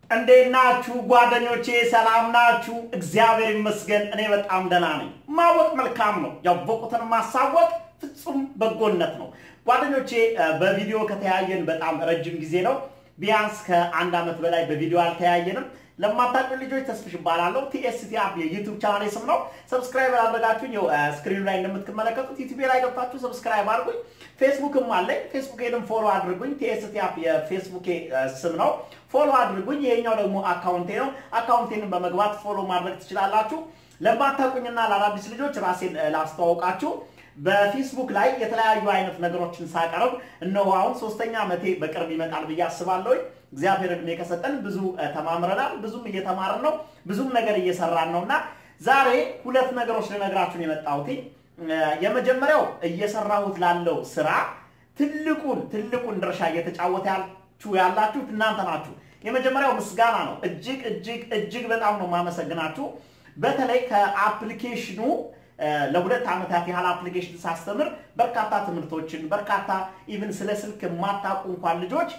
እንዴት ናችሁ ጓደኞቼ? ሰላም ናችሁ? እግዚአብሔር ይመስገን እኔ በጣም ደህና ነኝ። ማወቅ መልካም ነው፣ ያወቁትን ማሳወቅ ፍጹም በጎነት ነው። ጓደኞቼ በቪዲዮ ከተያየን በጣም ረጅም ጊዜ ነው። ቢያንስ ከአንድ ዓመት በላይ በቪዲዮ አልተያየንም። ለማታውቁ ልጆች ተስፍሽ እባላለሁ። ቲኤስቲ አፕ የዩቱብ ቻናሌ ስም ነው። ሰብስክራይብ ያደረጋችሁኝ ው ስክሪኑ ላይ እንደምትመለከቱት ዩቱቤ ላይ ገብታችሁ ሰብስክራይብ አድርጉኝ። ፌስቡክም አለኝ። ፌስቡኬንም ፎሎ አድርጉኝ። ቲኤስቲ አፕ የፌስቡኬ ስም ነው። ፎሎ አድርጉኝ። ይሄኛው ደግሞ አካውንቴ ነው። አካውንቴንም በመግባት ፎሎ ማድረግ ትችላላችሁ። ለማታውቁኝና ለአዳዲስ ልጆች ራሴን ላስተዋውቃችሁ በፌስቡክ ላይ የተለያዩ አይነት ነገሮችን ሳቀርብ እነሆ አሁን ሶስተኛ ዓመቴ በቅርብ ይመጣል ብዬ አስባለሁ። እግዚአብሔር እድሜ ከሰጠን ብዙ ተማምረናል፣ ብዙም እየተማርን ነው፣ ብዙም ነገር እየሰራን ነው እና ዛሬ ሁለት ነገሮች ልነግራችሁን የመጣሁት የመጀመሪያው እየሰራሁት ላለው ስራ ትልቁን ትልቁን ድርሻ እየተጫወታችሁ ያላችሁት እናንተ ናችሁ። የመጀመሪያው ምስጋና ነው። እጅግ እጅግ እጅግ በጣም ነው የማመሰግናችሁ። በተለይ ከአፕሊኬሽኑ ለሁለት ዓመታት ያህል አፕሊኬሽን ሳስተምር በርካታ ትምህርቶችን በርካታ ኢቭን ስለ ስልክ የማታውቁ እንኳን ልጆች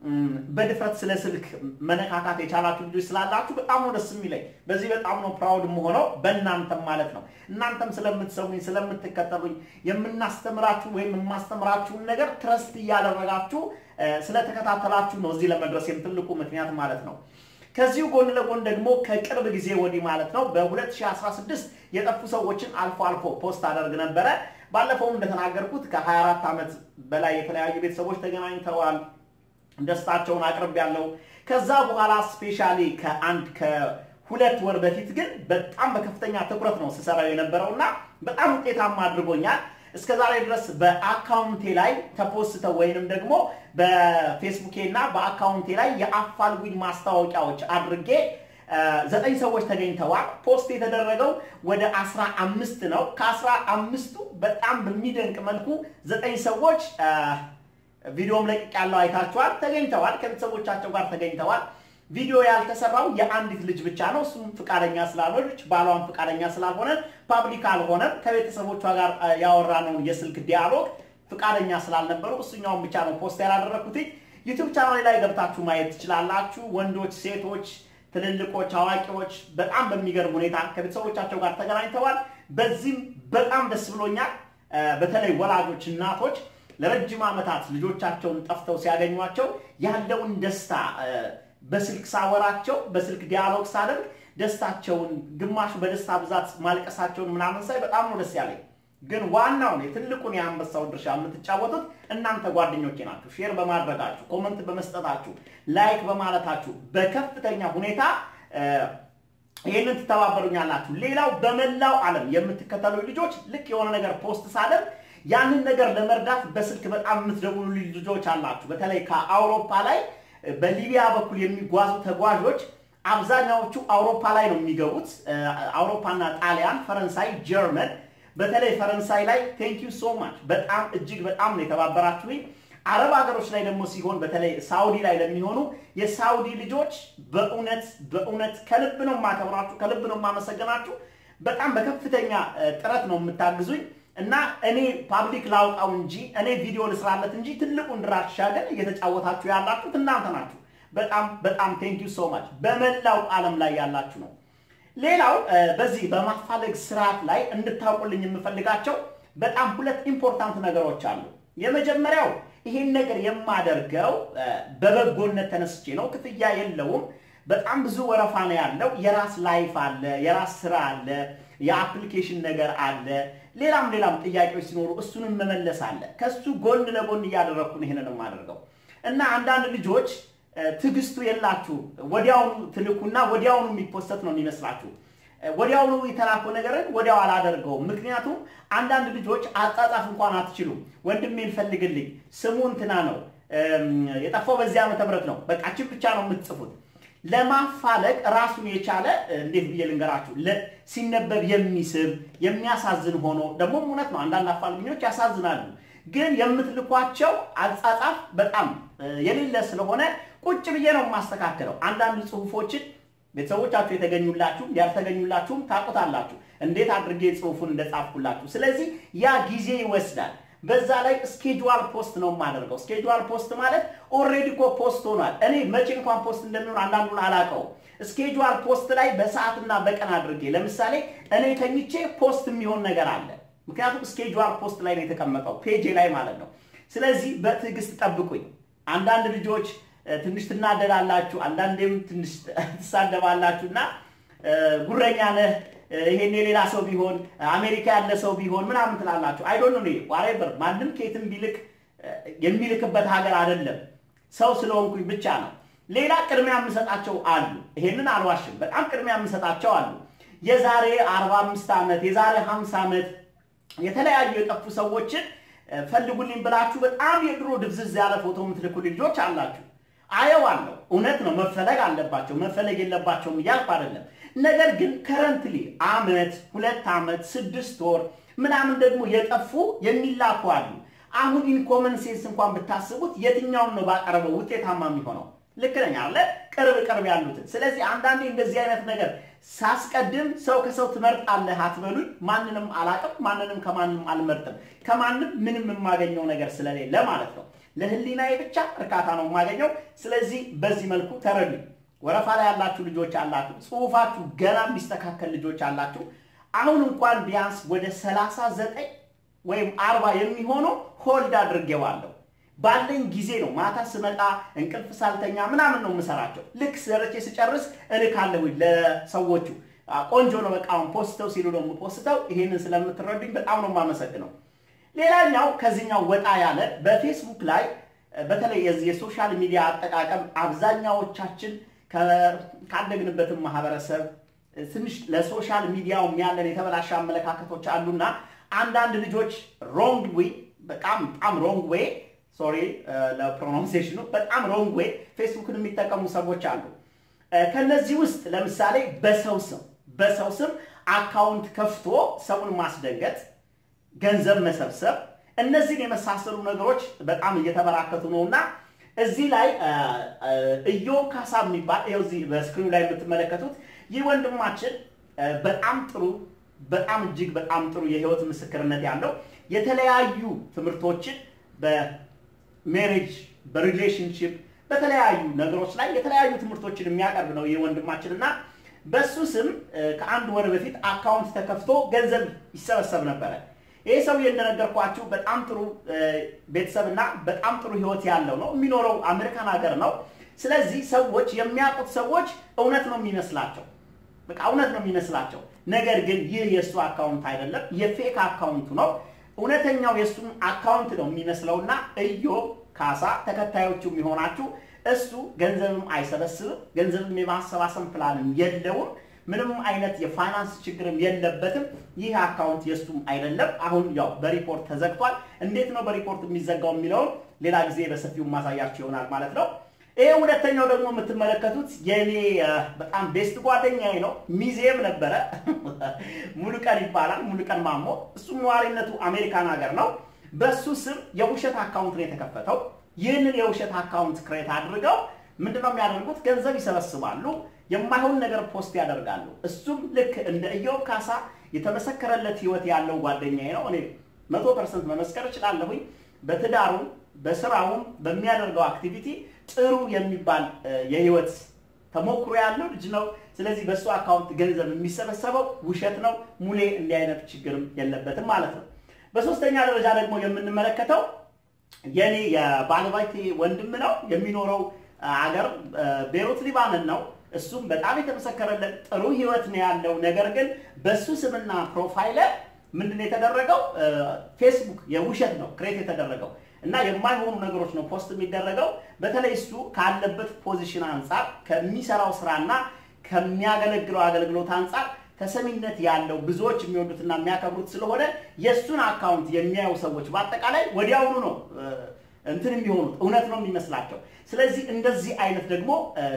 በድፍረት ስለ ስልክ መነካካት የቻላችሁ ልጆች ስላላችሁ በጣም ነው ደስ የሚለኝ። በዚህ በጣም ነው ፕራውድ የምሆነው በእናንተም ማለት ነው። እናንተም ስለምትሰሙኝ ስለምትከተሉኝ፣ የምናስተምራችሁ ወይም የማስተምራችሁን ነገር ትረስት እያደረጋችሁ ስለተከታተላችሁ ነው እዚህ ለመድረሴም ትልቁ ምክንያት ማለት ነው። ከዚሁ ጎን ለጎን ደግሞ ከቅርብ ጊዜ ወዲህ ማለት ነው በ2016 የጠፉ ሰዎችን አልፎ አልፎ ፖስት አደርግ ነበረ። ባለፈውም እንደተናገርኩት ከ24 ዓመት በላይ የተለያዩ ቤተሰቦች ተገናኝተዋል። ደስታቸውን አቅርብ ያለው ከዛ በኋላ ስፔሻሊ ከአንድ ከሁለት ወር በፊት ግን በጣም በከፍተኛ ትኩረት ነው ስሰራው የነበረው እና በጣም ውጤታማ አድርጎኛል። እስከ ዛሬ ድረስ በአካውንቴ ላይ ተፖስተው ወይንም ደግሞ በፌስቡኬ እና በአካውንቴ ላይ የአፋልጉኝ ማስታወቂያዎች አድርጌ ዘጠኝ ሰዎች ተገኝተዋል። ፖስት የተደረገው ወደ አስራ አምስት ነው። ከአስራ አምስቱ በጣም በሚደንቅ መልኩ ዘጠኝ ሰዎች ቪዲዮም ለቅቅ ያለው አይታችኋል፣ ተገኝተዋል። ከቤተሰቦቻቸው ጋር ተገኝተዋል። ቪዲዮ ያልተሰራው የአንዲት ልጅ ብቻ ነው። እሱም ፍቃደኛ ስላልሆነች ባሏን ፍቃደኛ ስላልሆነ ፓብሊክ አልሆነም። ከቤተሰቦቿ ጋር ያወራነውን የስልክ ዲያሎግ ፍቃደኛ ስላልነበሩ እሱኛውን ብቻ ነው ፖስት ያላደረኩት። ዩቱብ ቻናል ላይ ገብታችሁ ማየት ትችላላችሁ። ወንዶች፣ ሴቶች፣ ትልልቆች፣ አዋቂዎች በጣም በሚገርም ሁኔታ ከቤተሰቦቻቸው ጋር ተገናኝተዋል። በዚህም በጣም ደስ ብሎኛል። በተለይ ወላጆች፣ እናቶች ለረጅም ዓመታት ልጆቻቸውን ጠፍተው ሲያገኟቸው ያለውን ደስታ በስልክ ሳወራቸው በስልክ ዲያሎግ ሳደርግ ደስታቸውን ግማሹ በደስታ ብዛት ማልቀሳቸውን ምናምን ሳይ በጣም ነው ደስ ያለኝ። ግን ዋናውን የትልቁን የአንበሳውን ድርሻ የምትጫወቱት እናንተ ጓደኞቼ ናችሁ። ሼር በማድረጋችሁ፣ ኮመንት በመስጠታችሁ፣ ላይክ በማለታችሁ በከፍተኛ ሁኔታ ይህንን ትተባበሩኛላችሁ። ሌላው በመላው ዓለም የምትከተሉ ልጆች ልክ የሆነ ነገር ፖስት ሳደርግ ያንን ነገር ለመርዳት በስልክ በጣም የምትደውሉ ልጆች አላችሁ። በተለይ ከአውሮፓ ላይ በሊቢያ በኩል የሚጓዙ ተጓዦች አብዛኛዎቹ አውሮፓ ላይ ነው የሚገቡት። አውሮፓና ጣሊያን፣ ፈረንሳይ፣ ጀርመን በተለይ ፈረንሳይ ላይ ቴንክ ዩ ሶ ማች በጣም እጅግ በጣም ነው የተባበራችሁኝ። አረብ ሀገሮች ላይ ደግሞ ሲሆን በተለይ ሳውዲ ላይ ለሚሆኑ የሳውዲ ልጆች በእውነት በእውነት ከልብ ነው የማከብራችሁ፣ ከልብ ነው የማመሰግናችሁ። በጣም በከፍተኛ ጥረት ነው የምታግዙኝ እና እኔ ፓብሊክ ላውጣው እንጂ እኔ ቪዲዮ ልስራለት እንጂ ትልቁን ድርሻ ግን እየተጫወታችሁ ያላችሁት እናንተ ናችሁ። በጣም በጣም ቴንክ ዩ ሶ ማች በመላው ዓለም ላይ ያላችሁ ነው። ሌላው በዚህ በማፋለግ ስርዓት ላይ እንድታውቁልኝ የምፈልጋቸው በጣም ሁለት ኢምፖርታንት ነገሮች አሉ። የመጀመሪያው ይሄን ነገር የማደርገው በበጎነት ተነስቼ ነው። ክፍያ የለውም። በጣም ብዙ ወረፋ ነው ያለው። የራስ ላይፍ አለ፣ የራስ ስራ አለ፣ የአፕሊኬሽን ነገር አለ፣ ሌላም ሌላም ጥያቄዎች ሲኖሩ እሱንም መመለስ አለ። ከሱ ጎን ለጎን እያደረግኩ ነው ይሄንን የማደርገው እና አንዳንድ ልጆች ትዕግስቱ የላችሁ ወዲያውኑ ትልኩና ወዲያውኑ የሚፖሰት ነው የሚመስላችሁ። ወዲያውኑ የተላከው ነገርን ወዲያው አላደርገውም። ምክንያቱም አንዳንድ ልጆች አጻጻፍ እንኳን አትችሉም። ወንድሜን ፈልግልኝ ስሙ እንትና ነው የጠፋው በዚህ ዓመተ ምህረት ነው በቃ ችን ብቻ ነው የምትጽፉት። ለማፋለግ ራሱን የቻለ እንዴት ብዬ ልንገራችሁ፣ ሲነበብ የሚስብ የሚያሳዝን ሆኖ ደግሞ እውነት ነው። አንዳንድ አፋልጉኞች ያሳዝናሉ። ግን የምትልኳቸው አጻጻፍ በጣም የሌለ ስለሆነ ቁጭ ብዬ ነው የማስተካከለው። አንዳንድ ጽሁፎችን ቤተሰቦቻችሁ የተገኙላችሁም ያልተገኙላችሁም ታውቁታላችሁ፣ እንዴት አድርጌ ጽሁፉን እንደጻፍኩላችሁ። ስለዚህ ያ ጊዜ ይወስዳል። በዛ ላይ ስኬጁዋል ፖስት ነው የማደርገው። ስኬጁዋል ፖስት ማለት ኦልሬዲ እኮ ፖስት ሆኗል። እኔ መቼ እንኳን ፖስት እንደሚሆን አንዳንዱን አላውቀውም። ስኬጁዋል ፖስት ላይ በሰዓትና በቀን አድርጌ ለምሳሌ እኔ ተኝቼ ፖስት የሚሆን ነገር አለ። ምክንያቱም ስኬጁዋል ፖስት ላይ ነው የተቀመጠው ፔጄ ላይ ማለት ነው። ስለዚህ በትዕግስት ጠብቁኝ። አንዳንድ ልጆች ትንሽ ትናደዳላችሁ፣ አንዳንዴም ትንሽ ትሳደባላችሁ እና ጉረኛ ነህ ይሄን የሌላ ሰው ቢሆን አሜሪካ ያለ ሰው ቢሆን ምናምን ትላላችሁ። አይዶን ነው ዋሬቨር ማንም ኬትም ቢልክ የሚልክበት ሀገር አይደለም። ሰው ስለሆንኩኝ ብቻ ነው። ሌላ ቅድሚያ የምሰጣቸው አሉ። ይሄንን አልዋሽም። በጣም ቅድሚያ የምሰጣቸው አሉ። የዛሬ 45 ዓመት የዛሬ 50 ዓመት የተለያዩ የጠፉ ሰዎችን ፈልጉልኝ ብላችሁ በጣም የድሮ ድብዝዝ ያለ ፎቶ የምትልኩልኝ ልጆች አላችሁ። አየዋለሁ። እውነት ነው፣ መፈለግ አለባቸው። መፈለግ የለባቸውም እያልኩ አይደለም። ነገር ግን ከረንትሊ አመት፣ ሁለት ዓመት፣ ስድስት ወር ምናምን ደግሞ የጠፉ የሚላኩ አሉ። አሁን ኢንኮመን ሴንስ እንኳን ብታስቡት የትኛውን ነው ባቀረበው ውጤታማ የሚሆነው? ልክ ነኝ አለ ቅርብ ቅርብ ያሉትን። ስለዚህ አንዳንዴ እንደዚህ አይነት ነገር ሳስቀድም ሰው ከሰው ትመርጣለህ አትበሉኝ። ማንንም አላቅም፣ ማንንም ከማንም አልመርጥም። ከማንም ምንም የማገኘው ነገር ስለሌለ ማለት ነው። ለህሊናዬ ብቻ እርካታ ነው የማገኘው። ስለዚህ በዚህ መልኩ ተረዱኝ። ወረፋ ላይ ያላችሁ ልጆች አላችሁ፣ ጽሁፋችሁ ገና የሚስተካከል ልጆች አላችሁ። አሁን እንኳን ቢያንስ ወደ ሰላሳ ዘጠኝ ወይም አርባ የሚሆኑ ሆልድ አድርጌዋለሁ። ባለኝ ጊዜ ነው ማታ ስመጣ እንቅልፍ ሳልተኛ ምናምን ነው የምሰራቸው። ልክ ሰርቼ ስጨርስ እልካለሁ ለሰዎቹ። ቆንጆ ነው በቃ አሁን ፖስተው ሲሉ ነው የምፖስተው። ይሄንን ስለምትረዱኝ በጣም ነው የማመሰግነው። ሌላኛው ከዚህኛው ወጣ ያለ በፌስቡክ ላይ በተለይ የዚህ የሶሻል ሚዲያ አጠቃቀም አብዛኛዎቻችን ካደግንበትም ማህበረሰብ ትንሽ ለሶሻል ሚዲያውም ያለን የተበላሸ አመለካከቶች አሉና አንዳንድ ልጆች ሮንግ ዌይ በጣም በጣም ሮንግ ዌይ ሶሪ ለፕሮናንሴሽኑ በጣም ሮንግ ዌይ ፌስቡክን የሚጠቀሙ ሰዎች አሉ። ከነዚህ ውስጥ ለምሳሌ በሰው ስም በሰው ስም አካውንት ከፍቶ ሰውን ማስደንገጥ፣ ገንዘብ መሰብሰብ፣ እነዚህን የመሳሰሉ ነገሮች በጣም እየተበራከቱ ነው እና እዚህ ላይ ኢዮብ ካሳ የሚባል ይኸው እዚህ በስክሪኑ ላይ የምትመለከቱት ይህ ወንድማችን በጣም ጥሩ በጣም እጅግ በጣም ጥሩ የህይወት ምስክርነት ያለው የተለያዩ ትምህርቶችን በሜሬጅ በሪሌሽንሽፕ በተለያዩ ነገሮች ላይ የተለያዩ ትምህርቶችን የሚያቀርብ ነው ይህ ወንድማችን እና በሱ ስም ከአንድ ወር በፊት አካውንት ተከፍቶ ገንዘብ ይሰበሰብ ነበረ። ይህ ሰውዬ እንደነገርኳችሁ በጣም ጥሩ ቤተሰብና በጣም ጥሩ ህይወት ያለው ነው። የሚኖረው አሜሪካን ሀገር ነው። ስለዚህ ሰዎች የሚያውቁት ሰዎች እውነት ነው የሚመስላቸው በቃ እውነት ነው የሚመስላቸው። ነገር ግን ይህ የእሱ አካውንት አይደለም፣ የፌክ አካውንቱ ነው። እውነተኛው የእሱን አካውንት ነው የሚመስለውና ኢዮብ ካሳ ተከታዮቹ የሚሆናችሁ እሱ ገንዘብም አይሰበስብም፣ ገንዘብም የማሰባሰብ ፕላንም የለውም። ምንም አይነት የፋይናንስ ችግርም የለበትም። ይህ አካውንት የእሱም አይደለም። አሁን ያው በሪፖርት ተዘግቷል። እንዴት ነው በሪፖርት የሚዘጋው የሚለውን ሌላ ጊዜ በሰፊው ማሳያችሁ ይሆናል ማለት ነው። ይሄ ሁለተኛው ደግሞ የምትመለከቱት የእኔ በጣም ቤስት ጓደኛዬ ነው። ሚዜም ነበረ። ሙሉቀን ይባላል። ሙሉቀን ማሞ። እሱም ነዋሪነቱ አሜሪካን ሀገር ነው። በሱ ስም የውሸት አካውንት ነው የተከፈተው። ይህንን የውሸት አካውንት ክሬት አድርገው ምንድነው የሚያደርጉት? ገንዘብ ይሰበስባሉ፣ የማይሆን ነገር ፖስት ያደርጋሉ። እሱም ልክ እንደ ኢዮብ ካሳ የተመሰከረለት ህይወት ያለው ጓደኛዬ ነው። እኔ መቶ ፐርሰንት መመስከር እችላለሁኝ። በትዳሩም በስራውም በሚያደርገው አክቲቪቲ ጥሩ የሚባል የህይወት ተሞክሮ ያለው ልጅ ነው። ስለዚህ በእሱ አካውንት ገንዘብ የሚሰበሰበው ውሸት ነው። ሙሌ እንዲህ አይነት ችግርም የለበትም ማለት ነው። በሶስተኛ ደረጃ ደግሞ የምንመለከተው የኔ የባለቤቴ ወንድም ነው። የሚኖረው አገር ቤሩት ሊባኖን ነው። እሱም በጣም የተመሰከረለት ጥሩ ህይወት ነው ያለው። ነገር ግን በሱ ስምና ፕሮፋይል ምንድን ነው የተደረገው? ፌስቡክ የውሸት ነው ክሬት የተደረገው እና የማይሆኑ ነገሮች ነው ፖስት የሚደረገው። በተለይ እሱ ካለበት ፖዚሽን አንጻር ከሚሰራው ስራና ከሚያገለግለው አገልግሎት አንጻር ተሰሚነት ያለው ብዙዎች የሚወዱትና የሚያከብሩት ስለሆነ የእሱን አካውንት የሚያዩ ሰዎች በአጠቃላይ ወዲያውኑ ነው እንትን የሚሆኑት እውነት ነው የሚመስላቸው። ስለዚህ እንደዚህ አይነት ደግሞ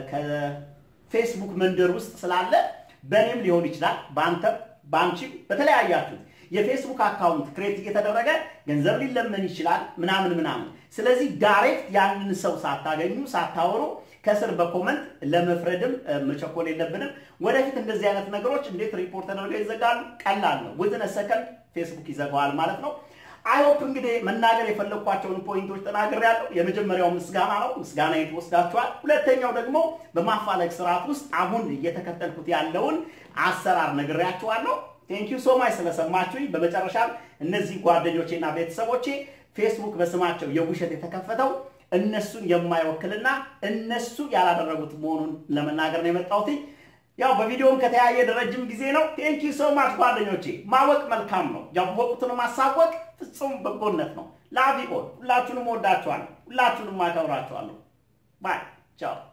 ከፌስቡክ መንደር ውስጥ ስላለ በእኔም ሊሆን ይችላል፣ በአንተም በአንቺም በተለያያችሁት የፌስቡክ አካውንት ክሬት እየተደረገ ገንዘብ ሊለመን ይችላል ምናምን ምናምን። ስለዚህ ዳይሬክት ያንን ሰው ሳታገኙ ሳታወሩ ከስር በኮመንት ለመፍረድም መቸኮል የለብንም። ወደፊት እንደዚህ አይነት ነገሮች እንዴት ሪፖርት ተደርገው ይዘጋሉ? ቀላል ነው። ውዝን ሰከንድ ፌስቡክ ይዘጋዋል ማለት ነው። አይሆፕ እንግዲህ መናገር የፈለግኳቸውን ፖይንቶች ተናግሬያለሁ። የመጀመሪያው ምስጋና ነው። ምስጋና ወስዳችኋል። ሁለተኛው ደግሞ በማፋለግ ስርዓት ውስጥ አሁን እየተከተልኩት ያለውን አሰራር ነግሬያችኋለሁ። ቴንኪዩ ሶ ማች ስለሰማችሁኝ። በመጨረሻም እነዚህ ጓደኞቼና ቤተሰቦቼ ፌስቡክ በስማቸው የውሸት የተከፈተው እነሱን የማይወክልና እነሱ ያላደረጉት መሆኑን ለመናገር ነው የመጣሁት። ያው በቪዲዮም ከተያየ ረጅም ጊዜ ነው። ቴንኪ ሶ ማች ጓደኞቼ። ማወቅ መልካም ነው። ያወቁትን ማሳወቅ ፍጹም በጎነት ነው። ላቪ ኦል ሁላችሁንም ወዳችኋለሁ። ሁላችሁንም አከብራችኋለሁ። ባይ ቻው